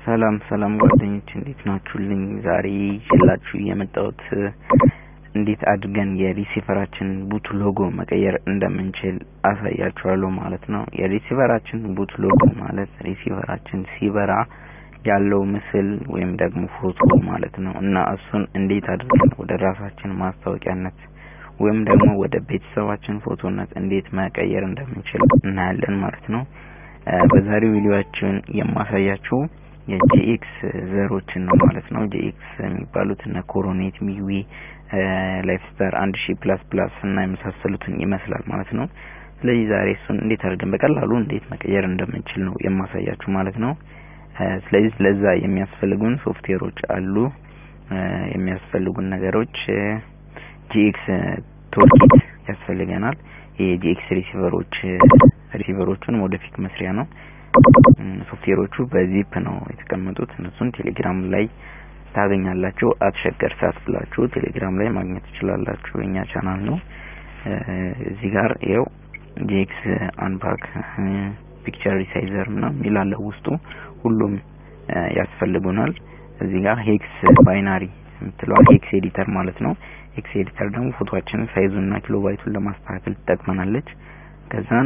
ሰላም ሰላም ጓደኞች እንዴት ናችሁልኝ? ዛሬ ይዤላችሁ የመጣሁት እንዴት አድርገን የሪሲቨራችን ቡት ሎጎ መቀየር እንደምንችል አሳያችኋለሁ ማለት ነው። የሪሲቨራችን ቡት ሎጎ ማለት ሪሲቨራችን ሲበራ ያለው ምስል ወይም ደግሞ ፎቶ ማለት ነው እና እሱን እንዴት አድርገን ወደ ራሳችን ማስታወቂያነት ወይም ደግሞ ወደ ቤተሰባችን ፎቶነት እንዴት መቀየር እንደምንችል እናያለን ማለት ነው። በዛሬው ቪዲዮአችን የማሳያችሁ የጂኤክስ ዘሮችን ነው ማለት ነው። ጂኤክስ የሚባሉት እነ ኮሮኔት፣ ሚዊ፣ ላይፍ ስታር አንድ ሺ ፕላስ ፕላስ እና የመሳሰሉትን ይመስላል ማለት ነው። ስለዚህ ዛሬ እሱን እንዴት አድርገን በቀላሉ እንዴት መቀየር እንደምንችል ነው የማሳያችሁ ማለት ነው። ስለዚህ ለዛ የሚያስፈልጉን ሶፍትዌሮች አሉ። የሚያስፈልጉን ነገሮች ጂኤክስ ቶልኪት ያስፈልገናል። የጂኤክስ ሪሲቨሮች ሪሲቨሮቹን ወደፊት መስሪያ ነው። ሶፍትዌሮቹ በዚፕ ነው የተቀመጡት። እነሱን ቴሌግራም ላይ ታገኛላችሁ። አትሸገር ሳት ብላችሁ ቴሌግራም ላይ ማግኘት ትችላላችሁ። የኛ ቻናል ነው። እዚህ ጋር ይኸው ጂኤክስ አንፓክ ፒክቸር ሪሳይዘር ምናምን የሚላለ ውስጡ ሁሉም ያስፈልጉናል። እዚህ ጋር ሄክስ ባይናሪ የምትለዋ ሄክስ ኤዲተር ማለት ነው። ሄክስ ኤዲተር ደግሞ ፎቶአችንን ሳይዙንና ኪሎ ባይቱን ለማስተካከል ትጠቅመናለች። ከዛን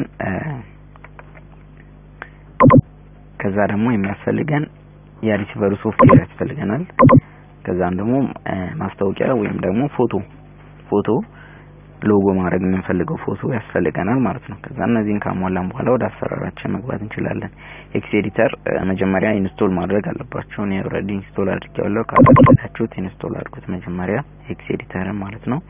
ከዛ ደግሞ የሚያስፈልገን የሪሲቨሩ ሶፍትዌር ያስፈልገናል። ከዛም ደግሞ ማስታወቂያ ወይም ደግሞ ፎቶ ፎቶ ሎጎ ማድረግ የምንፈልገው ፎቶ ያስፈልገናል ማለት ነው። ከዛ እነዚህን ካሟላን በኋላ ወደ አሰራራችን መግባት እንችላለን። ኤክስ ኤዲተር መጀመሪያ ኢንስቶል ማድረግ አለባችሁ። እኔ ኦልሬዲ ኢንስቶል አድርጌዋለሁ። ካላደረጋችሁት ኢንስቶል አድርጉት መጀመሪያ ኤክስ ኤዲተርን ማለት ነው።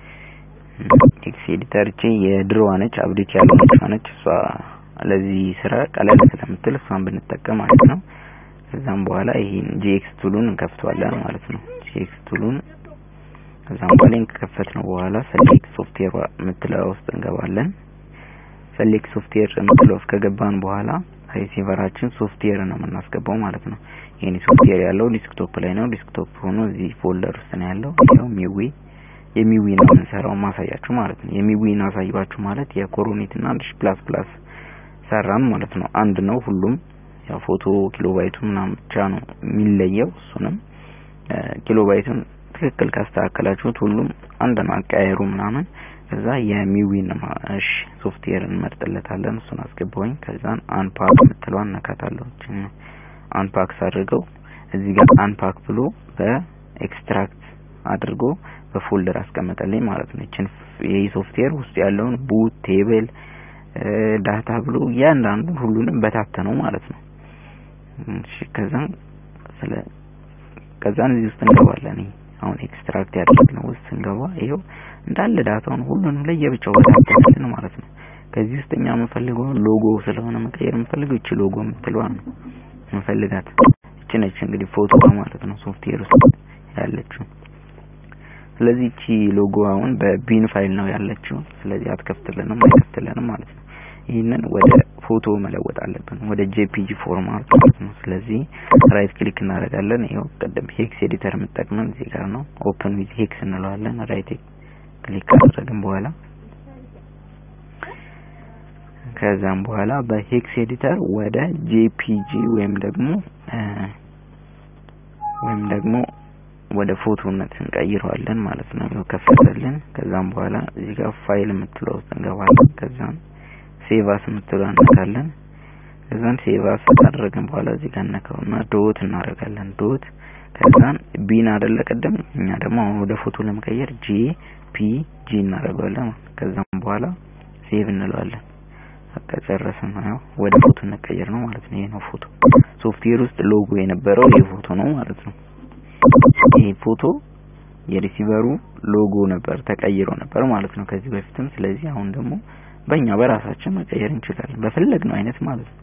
ኤክስ ኤዲተር እቺ የድሮዋ ነች፣ አብዴት ያለች ነች። እሷ ለዚህ ስራ ቀለል ስለምትል እሷን ብንጠቀም ማለት ነው። ከዛም በኋላ ይሄን ጂኤክስ ቱሉን እንከፍተዋለን ማለት ነው። ጂኤክስ ቱሉን ከዛም በኋላ ከከፈት ነው በኋላ ሰሌክት ሶፍትዌር የምትለው ውስጥ እንገባለን። ሰሌክት ሶፍትዌር የምትለው ውስጥ ከገባን በኋላ ሪሲቨራችን ሶፍትዌር ነው የምናስገባው ማለት ነው። ይሄን ሶፍትዌር ያለው ዲስክቶፕ ላይ ነው። ዲስክቶፕ ሆኖ እዚህ ፎልደር ውስጥ ነው ያለው። ይሄው ሚዊ የሚዊ ነው የምንሰራው ማሳያችሁ ማለት ነው። የሚዊን አሳያችሁ ማለት የኮሮኔት እና አንድ ሺ ፕላስ ፕላስ ሰራን ማለት ነው። አንድ ነው ሁሉም ያው ፎቶ ኪሎባይቱ ምናምን ብቻ ነው የሚለየው። እሱንም ኪሎባይቱን ትክክል ካስተካከላችሁት ሁሉም አንድ ነው አቀያየሩ ምናምን። ከዛ የሚዊን እሺ ሶፍትዌር እንመርጥለታለን። እሱን አስገባውኝ። ከዛን አንፓክ የምትለዋን ነካታለሁ። አንፓክ ሳድርገው እዚህ ጋር አንፓክ ብሎ በኤክስትራክት አድርጎ በፎልደር አስቀመጠልኝ ማለት ነው። እቺን ይህ ሶፍትዌር ውስጥ ያለውን ቡት ቴብል ዳታ ብሎ እያንዳንዱ ሁሉንም በታተነው ማለት ነው። እሺ ከዛን ስለ ከዛን እዚህ ውስጥ እንገባለን። አሁን ኤክስትራክት ያደረግነው ውስጥ ስንገባ ይሄው እንዳለ ዳታውን ሁሉንም ለየብቻው በታተነልን ማለት ነው። ከዚህ ውስጥ እኛ የምንፈልገው ሎጎ ስለሆነ መቀየር የምንፈልገው እቺ ሎጎ የምትለዋ ነው የምንፈልጋት። እቺ ነች እንግዲህ ፎቶ ማለት ነው ሶፍትዌር ውስጥ ያለችው። ስለዚህ እቺ ሎጎ አሁን በቢን ፋይል ነው ያለችው። ስለዚህ አትከፍትልንም አይከፍትልንም ማለት ነው። ይህንን ወደ ፎቶ መለወጥ አለብን፣ ወደ ጄፒጂ ፎርማት ማለት ነው። ስለዚህ ራይት ክሊክ እናደርጋለን። ይኸው ቅድም ሄክስ ኤዲተር የምጠቅመን እዚህ ጋር ነው። ኦፕን ዊዝ ሄክስ እንለዋለን። ራይት ክሊክ ካደረግን በኋላ ከዛም በኋላ በሄክስ ኤዲተር ወደ ጄፒጂ ወይም ደግሞ ወይም ደግሞ ወደ ፎቶነት እንቀይረዋለን ማለት ነው። ይኸው ከፈተልን። ከዛም በኋላ እዚህ ጋር ፋይል የምትለው ውስጥ እንገባለን። ከዛም ሴቫስ የምትለው እናካለን። ከዛን ሴቫስ ካደረግን በኋላ እዚህ ጋር እነካውና ዶት እናደርጋለን። ዶት ከዛን ቢን አይደለ ቅድም እኛ ደግሞ አሁን ወደ ፎቶ ለመቀየር ጂ ፒ ጂ እናደርገዋለን። ከዛም በኋላ ሴቭ እንለዋለን። በቃ ጨረስን። ያው ወደ ፎቶ እንቀየር ነው ማለት ነው። ይሄ ነው ፎቶ። ሶፍትዌር ውስጥ ሎጎ የነበረው ይሄ ፎቶ ነው ማለት ነው። ይሄ ፎቶ የሪሲቨሩ ሎጎ ነበር ተቀይሮ ነበር ማለት ነው ከዚህ በፊትም። ስለዚህ አሁን ደግሞ በእኛ በራሳችን መቀየር እንችላለን በፈለግነው አይነት ማለት ነው።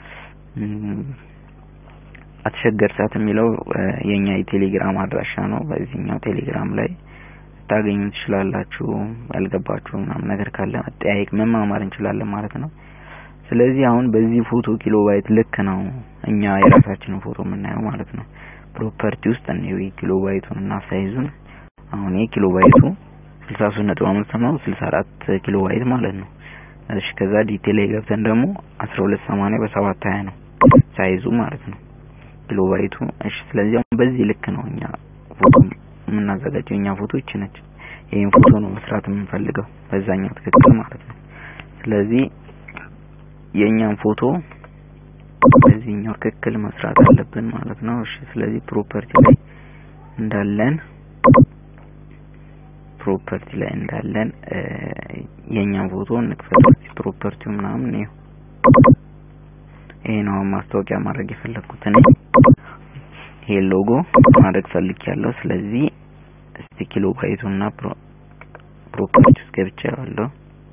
አትሸገር ሳት የሚለው የኛ የቴሌግራም አድራሻ ነው። በዚህኛው ቴሌግራም ላይ ታገኙ ትችላላችሁ። ያልገባችሁ ምናምን ነገር ካለ መጠያየቅ መማማር እንችላለን ማለት ነው። ስለዚህ አሁን በዚህ ፎቶ ኪሎ ባይት ልክ ነው እኛ የራሳችንን ፎቶ የምናየው ማለት ነው። ፕሮፐርቲ ውስጥ ነው ኪሎ ባይቱን እና ሳይዙን አሁን ይሄ ኪሎ ባይቱ 63.5 ነው 64 ኪሎ ባይት ማለት ነው። እሺ ከዛ ዲቴል ላይ ገብተን ደግሞ 1280 በ720 ነው ሳይዙ ማለት ነው። ኪሎ ባይቱ እሺ። ስለዚህ አሁን በዚህ ልክ ነው እኛ ፎቶ የምናዘጋጀው። እኛ ፎቶ ይቺ ነች። ይሄን ፎቶ ነው መስራት የምንፈልገው በዛኛው ትክክል ማለት ነው። ስለዚህ የእኛን ፎቶ በዚህኛው ትክክል መስራት አለብን ማለት ነው። እሺ ስለዚህ ፕሮፐርቲ ላይ እንዳለን ፕሮፐርቲ ላይ እንዳለን የእኛን ፎቶ እንክፈት። ፕሮፐርቲው ምናምን ነው ይሄ ነው ማስታወቂያ ማድረግ የፈለኩት እኔ ይሄ ሎጎ ማድረግ ፈልጊያለሁ። ስለዚህ እስቲ ኪሎ ባይቱና ፕሮፐርቲ ውስጥ ገብቻለሁ።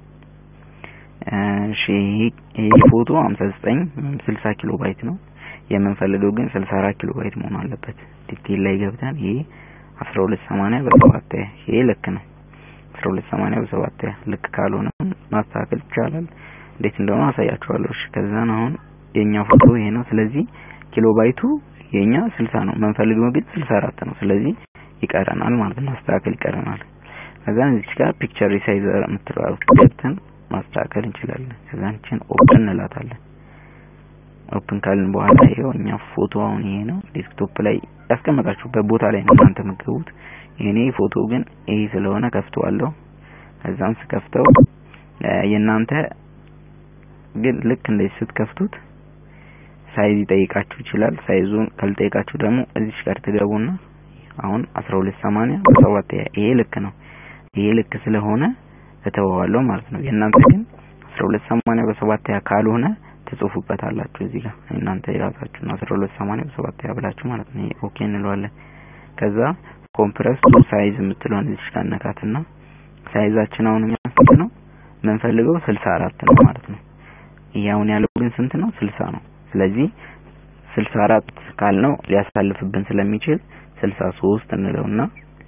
እሺ ይሄ ፎቶ 59 60 ኪሎ ባይት ነው የምንፈልገው፣ ግን 64 ኪሎ ባይት መሆን አለበት። ዲቴል ላይ ገብተን ይሄ 1280 በሰባት ይሄ ልክ ነው። 1280 በሰባት ልክ ካልሆነ ማስተካከል ይቻላል። እንዴት እንደሆነ አሳያችኋለሁ። እሺ ከዛን አሁን የኛ ፎቶ ይሄ ነው። ስለዚህ ኪሎ ባይቱ የኛ 60 ነው፣ የምንፈልገው ግን 64 ነው። ስለዚህ ይቀረናል ማለት ነው፣ ማስተካከል ይቀረናል። ከዛን እዚህ ጋር ፒክቸር ሪሳይዘር የምትለው ገብተን ማስተካከል እንችላለን። ከዛን እቺን ኦፕን እንላታለን። ኦፕን ካልን በኋላ ይሄው እኛ ፎቶ አሁን ይሄ ነው። ዴስክቶፕ ላይ ያስቀመጣችሁበት ቦታ ላይ ነው እናንተ የምትገቡት። የኔ ፎቶ ግን ይሄ ስለሆነ ከፍተዋለሁ። ከዛም ስከፍተው የእናንተ ግን ልክ እንደዚህ ስትከፍቱት ሳይዝ ይጠይቃችሁ ይችላል። ሳይዙን ካልጠይቃችሁ ደግሞ እዚች ጋር ትገቡና አሁን 1280 በሰባት ይሄ ልክ ነው። ይሄ ልክ ስለሆነ እተወዋለሁ ማለት ነው። የእናንተ ግን 1280 በሰባት ካልሆነ ትጽፉበታላችሁ እዚህ ጋር እናንተ የራሳችሁን 1280 በሰባት ብላችሁ ማለት ነው። ኦኬ እንለዋለን። ከዛ ኮምፕረስ ቱ ሳይዝ የምትለውን እዚህ ጋር ነካትና ሳይዛችን አሁን የሚያስፈልግ ነው የምንፈልገው 64 ነው ማለት ነው። ይሄ አሁን ያለው ግን ስንት ነው? 60 ነው። ስለዚህ 64 ካልነው ሊያሳልፍብን ስለሚችል 63 እንለውና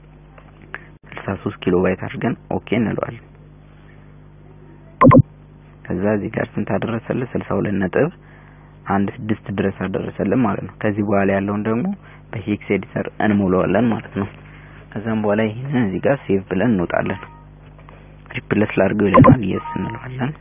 63 ኪሎ ባይት አድርገን ኦኬ እንለዋለን። ከዛ እዚህ ጋር ስንት አደረሰልን? 62 ነጥብ አንድ ስድስት ድረስ አደረሰልን ማለት ነው። ከዚህ በኋላ ያለውን ደግሞ በሄክስ ኤዲተር እንሞላዋለን ማለት ነው። ከዛም በኋላ ይሄንን እዚህ ጋር ሴቭ ብለን እንወጣለን። ሪፕለስ ላድርገው ይለናል። የስ እንለዋለን።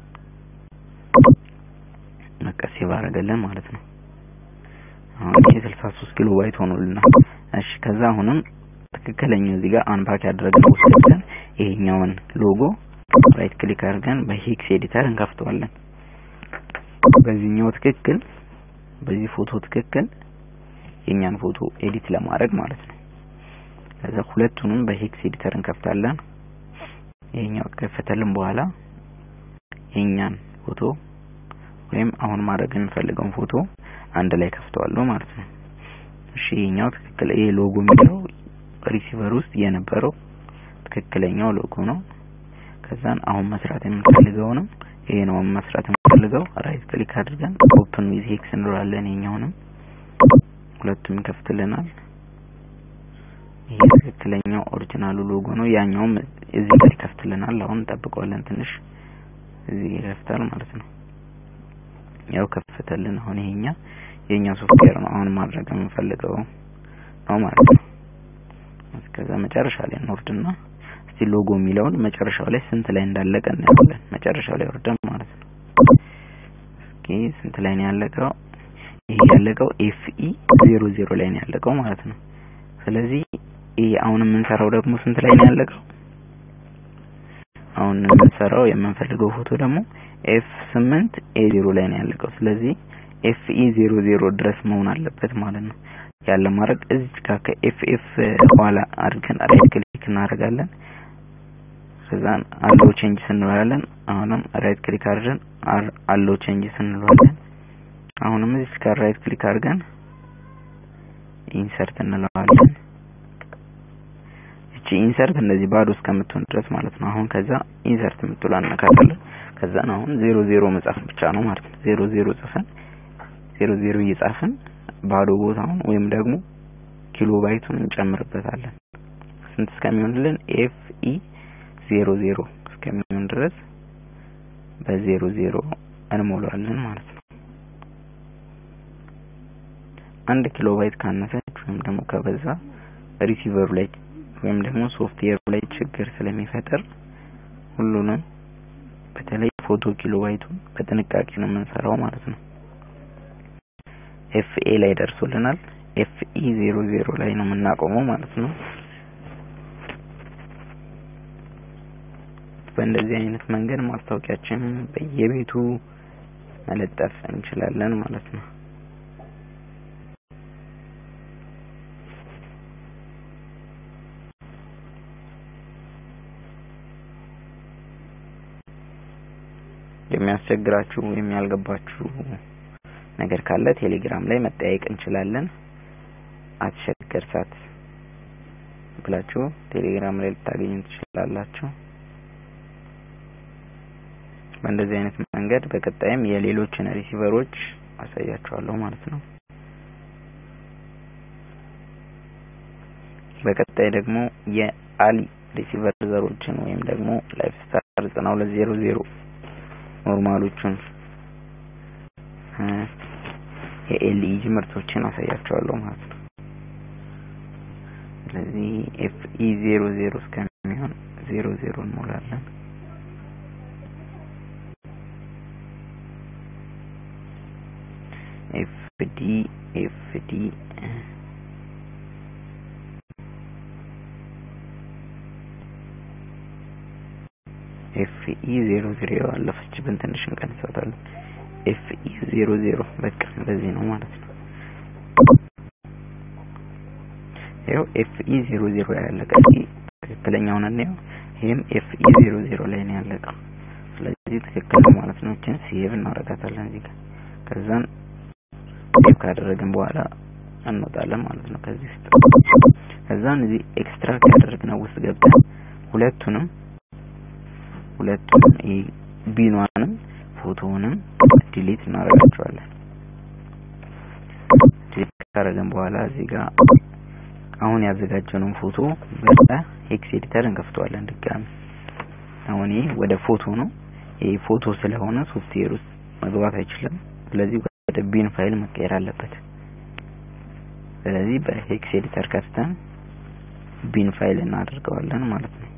በቃ ሴቭ አደረገልን ማለት ነው። አሁን ይሄ 63 ኪሎ ባይት ሆኖልናል። እሺ ከዛ አሁንም ትክክለኛው እዚህ ጋር አንፓክ ያደረግነው ውስጥ ገብተን ይሄኛውን ሎጎ ራይት ክሊክ አድርገን በሄክስ ኤዲተር እንከፍተዋለን። በዚህኛው ትክክል በዚህ ፎቶ ትክክል የኛን ፎቶ ኤዲት ለማድረግ ማለት ነው። ከዛ ሁለቱንም በሄክስ ኤዲተር እንከፍታለን። ይሄኛው ከፈተልን በኋላ የኛን ፎቶ ወይም አሁን ማድረግ የምፈልገውን ፎቶ አንድ ላይ ከፍተዋለሁ ማለት ነው። እሺ ይሄኛው ትክክል ይሄ ሎጎ የሚለው ሪሲቨር ውስጥ የነበረው ትክክለኛው ሎጎ ነው። ከዛን አሁን መስራት የምንፈልገው ነው ይሄ ነው መስራት የምንፈልገው። ራይት ክሊክ አድርገን ኦፕን ዊዝ ሄክስ እንለዋለን። ይሄኛውንም ሁለቱም ይከፍትልናል። ይሄ ትክክለኛው ኦሪጂናሉ ሎጎ ነው። ያኛውም እዚህ ጋር ይከፍትልናል። አሁን እንጠብቀዋለን ትንሽ እዚህ ይከፍታል ማለት ነው። ያው ከፍተልን። አሁን ይሄኛ የኛ ሶፍትዌር ነው አሁን ማድረግ የምንፈልገው ነው ማለት ነው። ከዛ መጨረሻ ላይ እንወርድና እስቲ ሎጎ የሚለውን መጨረሻው ላይ ስንት ላይ እንዳለቀ እናያለን። መጨረሻው ላይ ወርደን ማለት ነው። እስኪ ስንት ላይ ነው ያለቀው? ይሄ ያለቀው ኤፍኢ ዜሮ ዜሮ ላይ ነው ያለቀው ማለት ነው። ስለዚህ ይሄ አሁን የምንሰራው ደግሞ ስንት ላይ ነው ያለቀው? አሁን የምንሰራው የምንፈልገው ፎቶ ደግሞ ኤፍ ስምንት ኤ ዜሮ ላይ ነው ያለቀው። ስለዚህ ኤፍ ኢ ዜሮ ዜሮ ድረስ መሆን አለበት ማለት ነው። ያለ ማድረግ እዚህ ጋር ከኤፍ ኤፍ ኋላ አድርገን ራይት ክሊክ እናደርጋለን። ከዛን አለው ቼንጅ እንለዋለን። አሁንም ራይት ክሊክ አድርገን አለው ቼንጅ እንለዋለን። አሁንም እዚህ ጋር ራይት ክሊክ አድርገን ኢንሰርት እንለዋለን። እቺ ኢንሰርት እንደዚህ ባዶ እስከምትሆን ድረስ ማለት ነው። አሁን ከዛ ኢንሰርት የምትሏን እናካታለን። ከዛን አሁን ዜሮ ዜሮ መጻፍ ብቻ ነው ማለት ነው። ዜሮ ዜሮ ጽፈን ዜሮ ዜሮ እየጻፍን ባዶ ቦታውን ወይም ደግሞ ኪሎ ባይቱን እንጨምርበታለን። ስንት እስከሚሆንልን ኤፍ ኢ ዜሮ ዜሮ እስከሚሆን ድረስ በዜሮ ዜሮ እንሞላለን ማለት ነው። አንድ ኪሎ ባይት ካነሰች ወይም ደግሞ ከበዛ ሪሲቨሩ ላይ ወይም ደግሞ ሶፍትዌሩ ላይ ችግር ስለሚፈጠር ሁሉንም በተለይ ፎቶ ኪሎ ባይቱን በጥንቃቄ ነው የምንሰራው ማለት ነው። ኤፍኤ ላይ ደርሶልናል። ኤፍኢ ዜሮ ዜሮ ላይ ነው የምናቆመው ማለት ነው። በእንደዚህ አይነት መንገድ ማስታወቂያችንን በየቤቱ መለጠፍ እንችላለን ማለት ነው። የሚያስቸግራችሁ ወይም ያልገባችሁ ነገር ካለ ቴሌግራም ላይ መጠያየቅ እንችላለን። አትሸገር ሳት ብላችሁ ቴሌግራም ላይ ልታገኙ ትችላላችሁ። በእንደዚህ አይነት መንገድ በቀጣይም የሌሎችን ሪሲቨሮች አሳያችኋለሁ ማለት ነው። በቀጣይ ደግሞ የአሊ ሪሲቨር ዘሮችን ወይም ደግሞ ላይፍ ስታር ዘጠና ሁለት ዜሮ ዜሮ ኖርማሎቹን የኤልኢጂ ምርቶችን አሳያቸዋለሁ ማለት ነው። ስለዚህ ኤፍኢ ዜሮ ዜሮ እስከሚሆን ዜሮ ዜሮ እንሞላለን። ኤፍዲ ኤፍዲ ኤፍኢ ዜሮ ዜሮ ያለፈችብን ትንሽ እንቀንሳታለን። ኤፍኢ ዜሮ ዜሮ በቃ እንደዚህ ነው ማለት ነው። ይኸው ኤፍኢ ዜሮ ዜሮ ያለቀ ትክክለኛውን እንየው። ይህም ኤፍኢ ዜሮ ዜሮ ላይ ነው ያለቀው። ስለዚህ ትክክል ነው ማለት ነው። እችን ሴቭ እናደርጋታለን እዚህ ጋር ከዛን ሴቭ ካደረግን በኋላ እንወጣለን ማለት ነው ከዚህ ውስጥ። ከዛን እዚህ ኤክስትራክት ያደረግነው ውስጥ ገብተን ሁለቱንም ሁለቱንም ቢኗንም ፎቶውንም ዲሊት እናደርጋቸዋለን። ዲሊት ካደረግን በኋላ እዚህ ጋር አሁን ያዘጋጀነውን ፎቶ በሄክስ ኤዲተር እንከፍተዋለን ድጋሚ። አሁን ይሄ ወደ ፎቶ ነው። ይሄ ፎቶ ስለሆነ ሶፍትዌር ውስጥ መግባት አይችልም። ስለዚህ ወደ ቢን ፋይል መቀየር አለበት። ስለዚህ በሄክስ ኤዲተር ከፍተን ቢን ፋይል እናደርገዋለን ማለት ነው።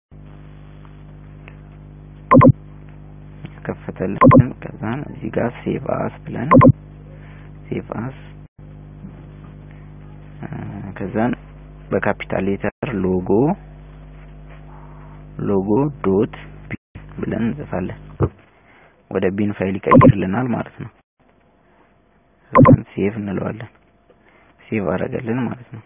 ከፈተልን ከዛን እዚህ ጋር ሴቭ አስ ብለን ሴቭ አስ ከዛን በካፒታል ሌተር ሎጎ ሎጎ ዶት ቢን ብለን እንጽፋለን። ወደ ቢን ፋይል ይቀይርልናል ማለት ነው። ከዛን ሴቭ እንለዋለን። ሴቭ አደረገልን ማለት ነው።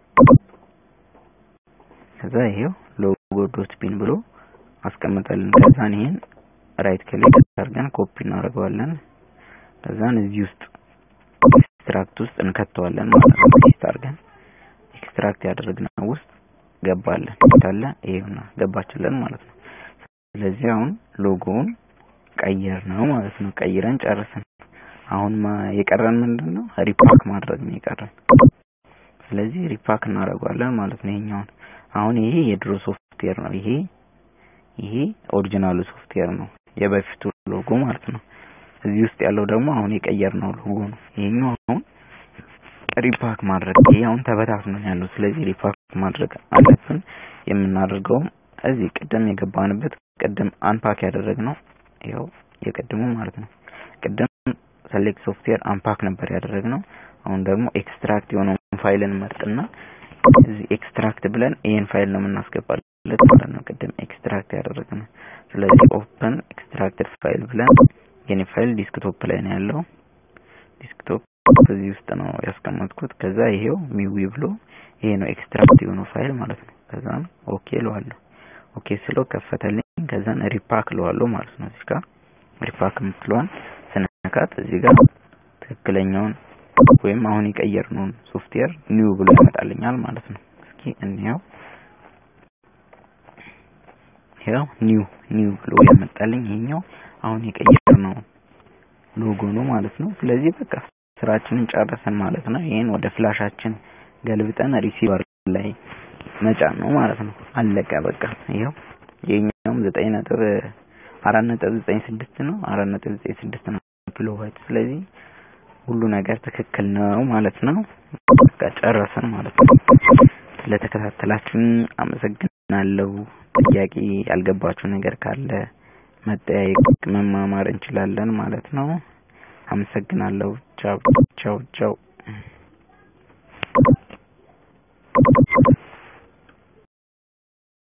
ከዛ ይሄው ሎጎ ዶት ቢን ብሎ አስቀምጠልን። ከዛን ይሄን ራይት ክሊክ አድርገን ኮፒ እናደርገዋለን። ከዛን እዚህ ውስጥ ኤክስትራክት ውስጥ እንከተዋለን ማለት ነው። ፔስት አድርገን ኤክስትራክት ያደረግነው ውስጥ ገባለን ታለ ይሄውና ገባችለን ማለት ነው። ስለዚህ አሁን ሎጎውን ቀየር ነው ማለት ነው። ቀይረን ጨርሰን አሁን የቀረን ምንድን ነው? ሪፓክ ማድረግ ነው የቀረን። ስለዚህ ሪፓክ እናደርገዋለን ማለት ነው። ይሄኛውን አሁን ይሄ የድሮ ሶፍትዌር ነው። ይሄ ይሄ ኦሪጂናሉ ሶፍትዌር ነው፣ የበፊቱ ሎጎ ማለት ነው። እዚህ ውስጥ ያለው ደግሞ አሁን የቀየርነው ሎጎ ነው። ይሄኛው አሁን ሪፓክ ማድረግ ይሄ አሁን ተበታትኖ ያለው፣ ስለዚህ ሪፓክ ማድረግ አለብን። የምናደርገውም እዚህ ቅድም የገባንበት ቅድም አንፓክ ያደረግነው ያው የቅድሙ ማለት ነው። ቅድም ሰሌክት ሶፍትዌር አንፓክ ነበር ያደረግነው። አሁን ደግሞ ኤክስትራክት የሆነውን ፋይልን መርጥና እዚህ ኤክስትራክት ብለን ይሄን ፋይል ነው የምናስገባለት ማለት ነው። ቅድም ኤክስትራክት ያደረግነው። ስለዚህ ኦፕን ኤክስትራክትድ ፋይል ብለን የኔ ፋይል ዲስክቶፕ ላይ ነው ያለው። ዲስክቶፕ እዚህ ውስጥ ነው ያስቀመጥኩት። ከዛ ይሄው ሚዊ ብሎ ይሄ ነው ኤክስትራክት የሆነው ፋይል ማለት ነው። ከዛም ኦኬ እለዋለሁ። ኦኬ ስለው ከፈተልኝ። ከዛን ሪፓክ እለዋለሁ ማለት ነው። እዚህ ጋር ሪፓክ የምትለዋን ስነካት እዚህ ጋር ትክክለኛውን ወይም አሁን የቀየርነውን ሶፍትዌር ኒው ብሎ ያመጣልኛል ማለት ነው። እስኪ እንየው። ያው ኒው ኒው ብሎ ያመጣልኝ ይሄኛው አሁን የቀየርነው ሎጎ ነው ማለት ነው። ስለዚህ በቃ ስራችንን ጨረሰን ማለት ነው። ይሄን ወደ ፍላሻችን ገልብጠን ሪሲቨር ላይ መጫን ነው ማለት ነው። አለቀ በቃ ይኸው የኛውም ዘጠኝ ነጥብ አራት ነጥብ ዘጠኝ ስድስት ነው አራት ነጥብ ዘጠኝ ስድስት ነው ኪሎ ባይት። ስለዚህ ሁሉ ነገር ትክክል ነው ማለት ነው። በቃ ጨረሰን ማለት ነው። ስለተከታተላችሁኝ አመሰግናለሁ። ጥያቄ ያልገባችሁ ነገር ካለ መጠያየቅ፣ መማማር እንችላለን ማለት ነው። አመሰግናለሁ። ቻው ቻው። ቻው ቻው